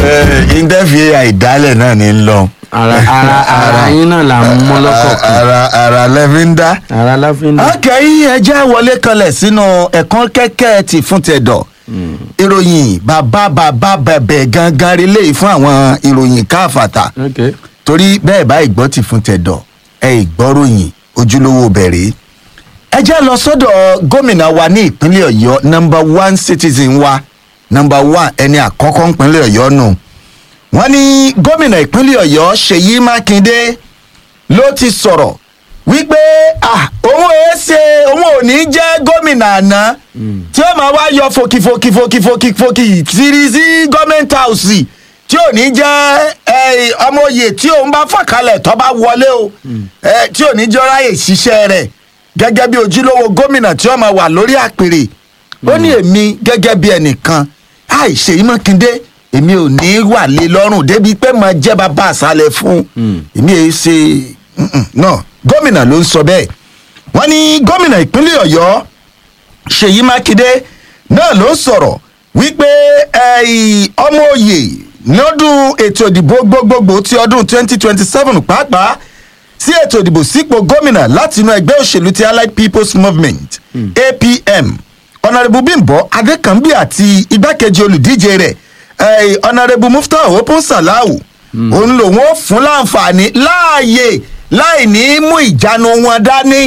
ìdẹ́fì àìdálẹ̀ náà ní lọ. ara ara ara yín náà là ń mú lọ́kọ̀ kan ara ara lẹ́fí ń dá. ara la fi ń dùn. akẹ́yìn ẹjẹ́ wọlé kanlẹ̀ sínú ẹ̀kan kẹ́kẹ́ ti fún tẹ̀dọ̀ ìròyìn bàbá bàbá bẹ̀bẹ̀ gangan relé fún àwọn ìròyìn káfàtà ok torí bẹ́ẹ̀ bá ìgbọ́ ti fún tẹ̀dọ̀ ẹ ìgbọ́ròyìn ojúlówó bẹ̀rẹ̀ ẹ jẹ́ lọ sọ́dọ̀ gómìnà wa ní ìpínlẹ̀ ọ̀yọ́ nọmba one citizen wa nọmba one ẹni àkọ́kọ́ ìpínlẹ̀ ọ̀yọ́ nù wọ́n ní gómìnà ìpínlẹ̀ ọ̀yọ́ ṣèyí mákindé ló ti sọ̀rọ̀ wípé ah òun ò ṣe òun ò ní jẹ́ gómìnà àná tí ó máa wá yọ fòkìfòkìfòkìfòkìfòkì sírí sí gọ́ọ̀mẹ̀ntì àùsì tí ò ní jẹ́ eh, ọmọ oyè tí òun bá fàkalẹ̀ tó bá wọlé o eh, tí ò ní jẹ́ ráyè ṣiṣẹ́ rẹ̀ gẹ́gẹ́ bí ojúlówó gómìnà tí ó máa wà lórí àpèrè ó ní èmi gẹ́gẹ́ bí ẹnìkan àìṣe ìmọ̀kindé èmi ò ní wà lé lọ́rùn débi pé máa jẹ́ bàbá àṣálẹ̀ fún èmi èyí ṣe mm-mm, náà gómìnà ló ń sọ bẹ́ẹ̀ wọ́n ní gómìnà ìpínlẹ̀ ọ̀yọ́ ṣèyí mákindé náà ló ń sọ̀rọ̀ wípé ẹ̀yìn ọmọ òye lọ́dún ètò ìdìbò gbogbogbò ti ọdún 2027 pàápàá sí ètò ìdìbò sípò gómìnà láti inú ẹgbẹ́ òṣèlú ti allied people's movement apm ọ̀nàrẹ́bù bímbọ adékànbí àti igbákejì olùdíje rẹ̀ eh, ọ̀nàrẹ́bù muftau open salahu òun lòun ó fún láǹfààní láàyè láì ní mú ìjánu wọn dání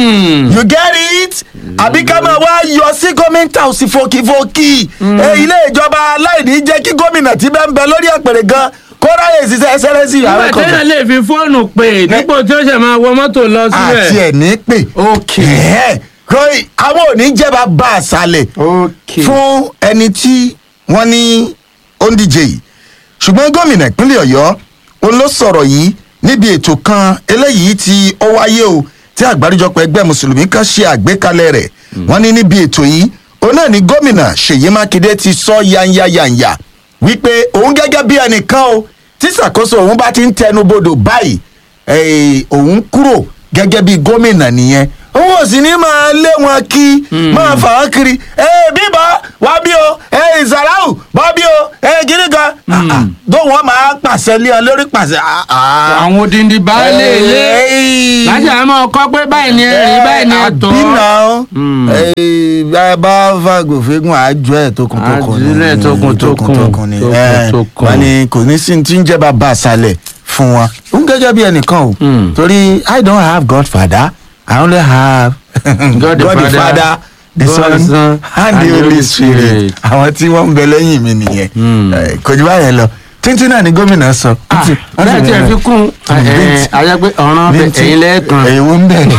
you get it àbí ká máa wá yọ sí gómìnà òsì fòkìfòkì Eh, ilé ìjọba láì ní jẹ́ kí gómìnà tí bẹ́ẹ̀ ń bẹ lórí àpèrè gan kó ráyè ṣiṣẹ́ ẹsẹ̀rẹ́sì nígbà ààrẹ téèyàn kan lè fi fóònù pè dípò tí ó ṣe máa wọ mọ́tò lọ àti síbẹ̀. ẹ̀ ní pè ok Ẹ̀hẹ́, kò ì- àwọn ò ní jẹba bá a sálẹ̀ ok fún ẹni tí wọ́n ní ó ń díje yìí ṣùgbọ́n gómìnà ìpínlẹ̀ ọ̀yọ́ òun ló sọ̀rọ̀ yìí níbi ètò kan eléyìí tí ó wáyé o tí àgbáríjọpọ̀ ẹgbẹ́ mùsùlùmí kan ṣe àgbékalẹ̀ rẹ̀ wọ́n ní níbi ètò yìí òun náà ni gómìnà ṣèyí mákindé ti sọ yányáyányá wípé òun gẹ́gẹ́ bí ẹnìkan o tí ṣàkóso òun bá ti ń tẹnubodò báyìí eh, òun kúrò gẹ́gẹ́ bí gómìnà nìyẹn òun ò sì ní máa lé wọn kí máa fà wọ́n kiri ẹ bíbọ wá bí o ẹ ìsàláwù bọ́ bí o ẹ gírí kan tó wọn máa pàṣẹ lé ọ lórí pàṣẹ. ah, ah. àwọn odindi baálé ilé Ey. láti àmọ́ ọkọ pé báyìí ni ẹ̀rín báyìí ni ẹ̀tọ́. àbí náà bá fàgò fẹ́gùn àjọ ẹ̀ tókùntókùn ni Àjùlẹ̀ tókùntókùn, tókùntókùn ni ẹ̀, tókùntókùn. wọ́n ní kò ní sí tí ń jẹ́ bàbá àṣàlẹ̀ fún wọn. òun gẹ́gẹ́ bí ẹnìkan o Mm. torí i don't have godfather i only have God the the Father, father the God the son Son, and the holy spirit Spirit. àwọn tí wọ́n ń bẹ lẹ́yìn mi nìyẹn Mm. Eh, kò jù báyẹn lọ títí náà ni gómìnà sọ. Ah, bẹ́ẹ̀ tí ẹ fi kún ayẹgbẹ́ ọ̀ràn bẹ ẹ̀yìn lẹ́ẹ̀kan. ẹ̀yìn ń bẹ̀rẹ̀.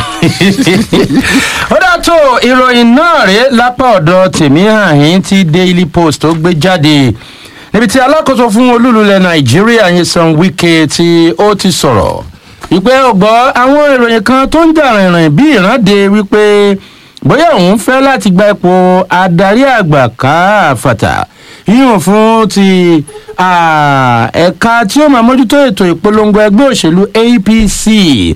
ó dá tó ìròyìn náà rèé lápá ọ̀dọ̀ tèmi àhín tí daily post tó gbé jáde níbi tí alákòóso fún olúlulẹ̀ nàìjíríà Nyesom Wike tí ó ti sọ̀rọ̀ wípé ọgbọ́ àwọn ìròyìn kan tó ń jà rìnrìn bí ìrànde wípé bóyá òun fẹ́ láti gba ipò adarí àgbà káfàtà yíyàn fún ti ah, ẹ̀ka tí ó máa mójútó ètò ìpolongo ẹgbẹ́ òṣèlú APC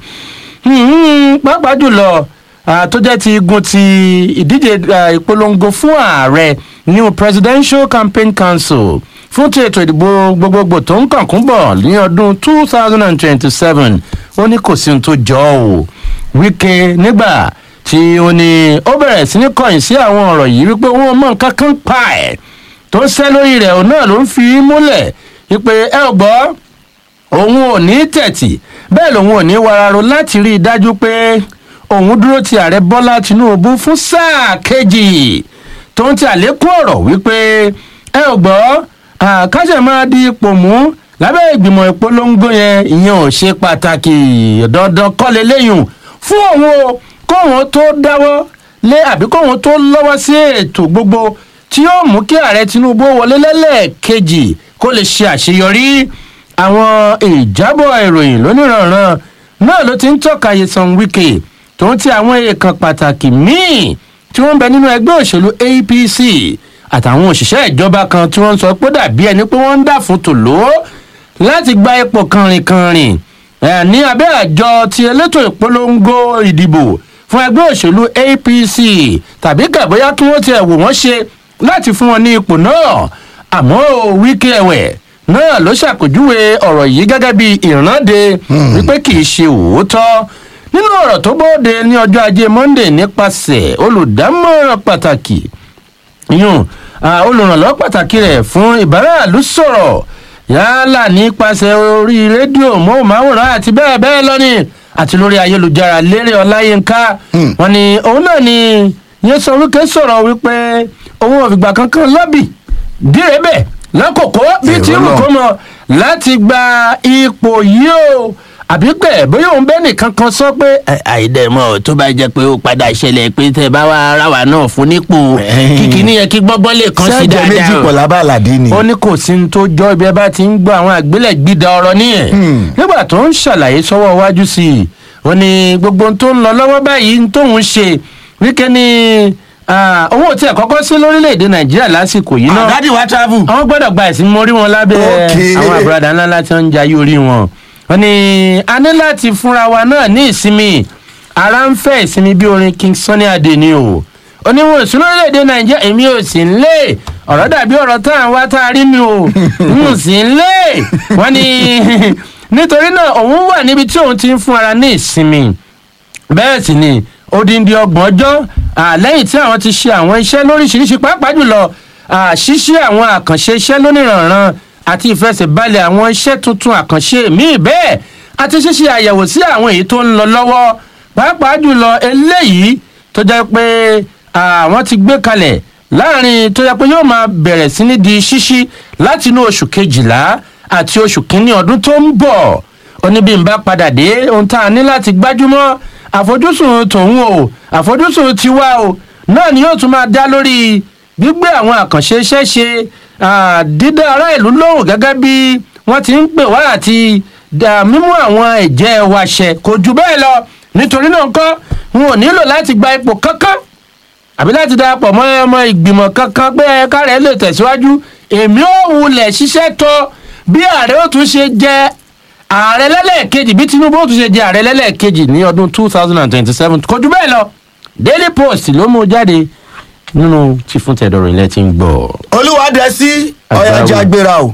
Hmm, pàápàá jùlọ ah, tó jẹ́ ti igun ti ìdíje ah, ìpolongo fún ààrẹ new presidential campaign council fún ti ètò ìdìbò gbogbogbò tó ń kànkún bọ̀ ní ọdún two thousand and twenty-seven ó ní kò sí ohun tó jọ ọ́ o Wike nígbà tí ó ní ó bẹ̀rẹ̀ sí ní kọ̀yìn sí àwọn ọ̀rọ̀ yìí wípé wọn mọ̀ nǹkan kan pa ẹ̀ tó ń ṣẹ́ lórí rẹ̀ òun náà ló ń fi í múlẹ̀ wípé ẹ ò gbọ́ òun ò ní tẹ̀tì bẹ́ẹ̀ lòun ò ní wararo láti rí i dájú pé òun dúró ti ààrẹ bọ́lá tinubu fún sáà kejì tó ń ti àlékún ọ̀rọ̀ wípé ẹ ò gbọ́ àkáṣẹ̀ máa di ipò mú lábẹ́ ìgbìmọ̀ ìpolongo yẹn ìyẹn ò ṣe pàtàkì dandan kọ́lé léyùn fún òun o kóun tó dáwọ́ lé àbí kóun tó lọ́wọ́ sí ètò gbogbo tí yóò mú kí ààrẹ tinubu wọlé lẹ́lẹ́ẹ̀kejì kó lè ṣe àṣeyọrí àwọn ìjábọ̀ ìròyìn lóníranran náà ló ti ń tọ́ka Nyesom Wike tó ń ti àwọn èèkàn pàtàkì míì tí wọ́n ń bẹ nínú ẹgbẹ́ òṣèlú APC àtàwọn òṣìṣẹ́ ìjọba kan tí wọ́n ń sọ pé dàbí ẹni pé wọ́n ń dà fún tòló láti gba ipò kànrìnkànrìn ẹ̀ ní abẹ́ àjọ ti elétò ìpolongo ìdìbò fún ẹgbẹ́ òṣèlú APC tàbí gàbóyá kí wọ́n tiẹ̀ wò wọ́n ṣe láti fún wọn ní ipò náà àmọ́ Wike ẹ̀wẹ̀ náà ló ṣàpèjúwe ọ̀rọ̀ yìí gẹ́gẹ́ bí ìrànde wípé kì í ṣe òótọ́ nínú ọ̀rọ̀ tó bóde ní ọjọ́ ajé monde nípasẹ̀ olùdámọ̀ràn pàtàkì yún olùrànlọ́wọ́ pàtàkì rẹ̀ fún ìbáraàlú sọ̀rọ̀ yálà nípasẹ̀ orí rédíò móhùnmáwòrán àti bẹ́ẹ̀ bẹ́ẹ̀ lọ́ni àti lórí ayélujára lérè ọláyínká wọn ni òun náà ni yẹn sọ wípé sọ̀rọ̀ wípé òun ò fìgbà kankan lọ́bì dírẹ́bẹ̀ lákòókò bí tí Èrò wù náà. kó mọ láti gba ipò yìí o àbí pé bóyá òun bẹ́ẹ̀ nìkan kan sọ pé àìdẹ̀mọ̀ tó bá jẹ́ pé ó padà ṣẹlẹ̀ pé tẹ bá wá ara wa náà fún nípò kìkì níyẹn kí gbọ́ngbọ́n lè kàn sí sẹ́jẹ̀ méjì dáadáa pọ̀ o lábàládé ni. ó ní kò sí ní tó jọ ibi ẹ bá ti ń gbọ́ àwọn àgbélẹ̀gbìdà ọ̀rọ̀ nìyẹn nígbà tó ń ṣàlàyé sọ́wọ́ iwájú sí i ó ní gbogbo ohun tó ń lọ lọ́wọ́ báyìí ń tóun ṣe wíkẹ́ ni ah, owó tí ẹ̀ kọ́kọ́ sí lórílẹ̀‐èdè nàìjíríà lásìkò yìí náà àdádì wa travel. àwọn gbọ́dọ̀ gba ìsinmi orí wọn lábẹ́ Okay. àwọn àbúradà ńlá láti ń jayé orí wọn. wọ́n ní a ní láti fúnra wa náà ní ìsinmi ara ń fẹ́ ìsinmi bí orin king sunny adé ni o. oníwọ̀n ìsúná orílẹ̀-èdè nàìjíríà èmi ò sì ń lé ọ̀rọ̀ dàbí ọ̀rọ̀ tá à ń wá tá a rí mi o n ò sì ń lé wọ́n ní nítorí náà òun wà níbi tí òun ti ń fún ara ní ìsinmi bẹ́ẹ̀ sì ni odindi ọgbọ̀n ọjọ́ ah, lẹ́yìn tí àwọn ti ṣe àwọn iṣẹ́ lóríṣiríṣi pàápàá jùlọ ah, ṣíṣe àwọn àkànṣe iṣẹ́ lóníranran àti ìfẹsẹ̀balẹ̀ àwọn iṣẹ́ tuntun àkànṣe míì bẹ́ẹ̀ àti ṣíṣe àyẹ̀wò sí àwọn èyí tó ń lọ lọ́wọ́ pàápàá jùlọ eléyìí tó jẹ́ pé àwọn ti gbé kalẹ̀ láàrin tó jẹ́ pé yóò máa bẹ̀rẹ̀ sí ní di ṣíṣí láti inú oṣù kejìlá àti oṣù kínní ọdún tó ń bọ̀ oníbi ń bá padà dé ohun tá a ní láti gbájúmọ́ àfojúsùn tòun o àfojúsùn tiwa o náà ni yóò tún máa dá lórí gbígbé àwọn àkànṣe iṣẹ́ ṣe ah, dídá ará ìlú lóhùn gẹ́gẹ́ bí wọ́n ti ń pè wá àti dà mímú àwọn ẹ̀jẹ̀ wa ṣẹ kò jù bẹ́ẹ̀ lọ nítorí náà kọ́ n ò nílò láti gba ipò kankan àbí láti darapọ̀ mọ́ ọmọ ìgbìmọ̀ kankan pé ẹ̀ka rẹ̀ lè tẹ̀síwájú èmi ò wulẹ̀ ṣiṣẹ́ tọ́ bí ààrẹ ó tún ṣe jẹ́ ààrẹ lẹ́lẹ́ẹ̀kejì bí tinubu ó tún ṣe jẹ́ ààrẹ lẹ́lẹ́ẹ̀kejì ní ọdún two thousand and twenty-seven kò jù bẹ́ẹ̀ lọ daily post ló mú jáde nínú tí fún tẹ̀dọ̀rọ̀ ilẹ̀ ti ń gbọ́. olúwadẹ sí ọyájà Àgbáwo. gbéra o.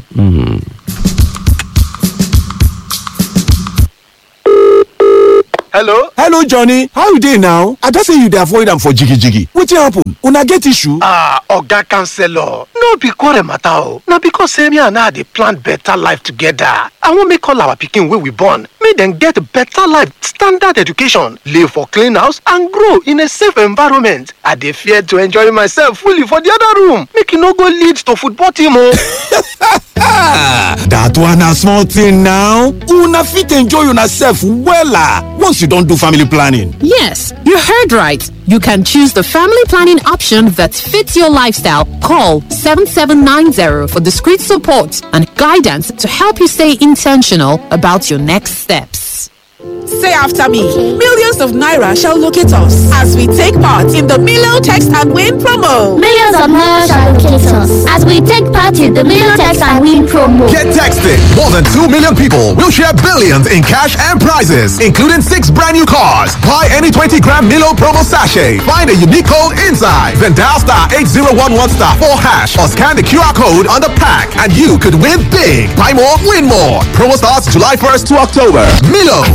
hello hello johnny how you dey now i just say you dey avoid am for jigijigi wetin happen una get issue. ah oga counselor no be quarrel matter o na because say me and her dey plan better life together i wan make all our pikin wey we born make dem get better life standard education live for clean house and grow in a safe environment i dey fear to enjoy myself fully for the other room make e no go lead to football team o. that one na small thing now una fit enjoy una sef wella once you don do family planning. Yes, you heard right. You can choose the family planning option that fits your lifestyle. Call 7790 for discreet support and guidance to help you stay intentional about your next steps. Say after me. Millions of Naira shall locate us as we take part in the Milo Text and Win promo. Millions of naira shall locate us as we take part in the Million Text and Win promo. Get texted. More than 2 million people will share billions in cash and prizes, including six brand new cars. Buy any 20 gram Milo promo sachet. Find a unique code inside. Then dial star 8011 star 4 hash or scan the QR code on the pack and you could win big. Buy more, win more. Promo starts July 1st to October. Milo.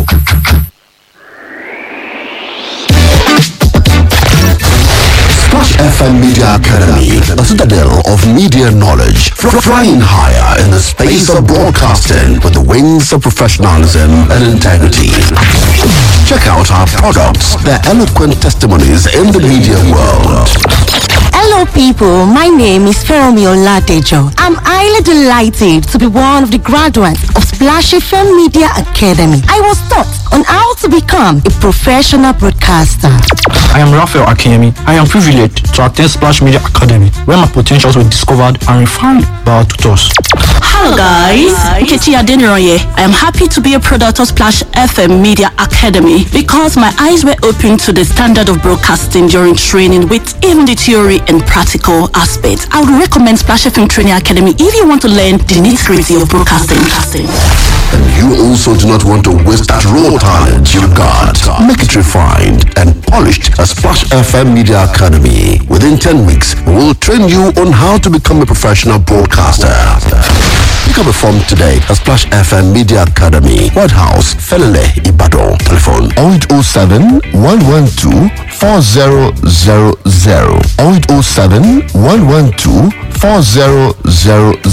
Splash FM Media Academy, a citadel of media knowledge, fr- flying higher in the space of broadcasting with the wings of professionalism and integrity. Check out our products, their eloquent testimonies in the media world. Hello, people. My name is Feromi Oladejo. I'm highly delighted to be one of the graduates of Splash FM Media Academy. I was taught on how to become a professional broadcaster. I am Raphael Akemi. I am privileged to attend Splash Media Academy, where my potentials were discovered and refined by our tutors. Hello guys, Nkechi Adeniroye. I am happy to be a product of Splash FM Media Academy because my eyes were opened to the standard of broadcasting during training with even the theory and practical aspects. I would recommend Splash FM Training Academy if you want to learn the nitty-gritty of broadcasting. And you also do not want to waste that raw talent you got. Make it refined and polished at Splash FM Media Academy. Within 10 weeks, we will train you on how to become a professional broadcaster. Pick up a form today at Splash FM Media Academy, White House, Felele, Ibadan. Telephone 0807 112 4000 0807 112 4000